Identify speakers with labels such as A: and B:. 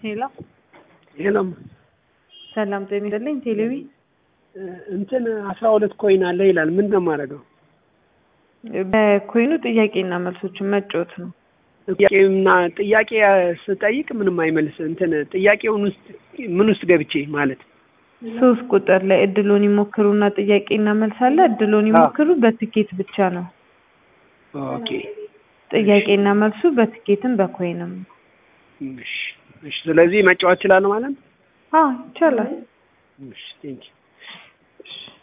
A: ሄሎ
B: ሄሎም
A: ሰላም ጤና ይስጥልኝ። ቴሌቪ
B: እንትን አስራ ሁለት ኮይን አለ ይላል። ምንድን ነው የማደርገው?
A: በኮይኑ ጥያቄና መልሶችን መጫወት ነው።
B: ጥያቄና ጥያቄ ስጠይቅ ምንም አይመልስ። እንትን ጥያቄውን ውስጥ ምን ውስጥ ገብቼ ማለት
A: ሶስት ቁጥር ላይ እድሎን ይሞክሩና ጥያቄና መልስ አለ። እድሎን ይሞክሩ በትኬት ብቻ ነው።
B: ኦኬ
A: ጥያቄና መልሱ በትኬትም በኮይንም ነው።
B: እሺ፣ እሺ። ስለዚህ መጫወት እችላለሁ ማለት ነው።
A: አዎ ይቻላል።
B: እሺ፣ ቴንኪው